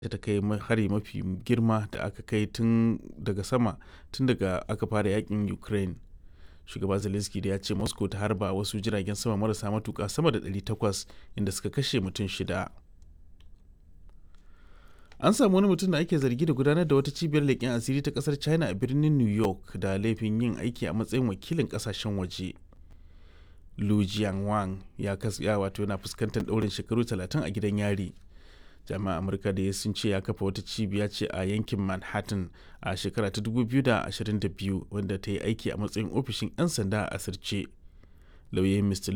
da ta kai hari mafi girma da aka kai tun daga sama tun daga aka fara yakin ukraine shugaba zelensky da ya ce moscow ta harba wasu jiragen sama marasa matuka sama da 800 inda suka kashe mutum shida an samu wani mutum da ake zargi da gudanar da wata cibiyar leƙen asiri ta ƙasar china a birnin new york da laifin yin aiki a matsayin wakilin ƙasashen waje lu jianwang ya ya wato yana fuskantar ɗaurin shekaru 30 a gidan yari jami'an amurka da ya sun ce ya kafa wata cibiya ce a yankin manhattan a shekara ta 2022 wanda ta yi aiki a matsayin ofishin 'yan sanda a asirce lauyoyin mr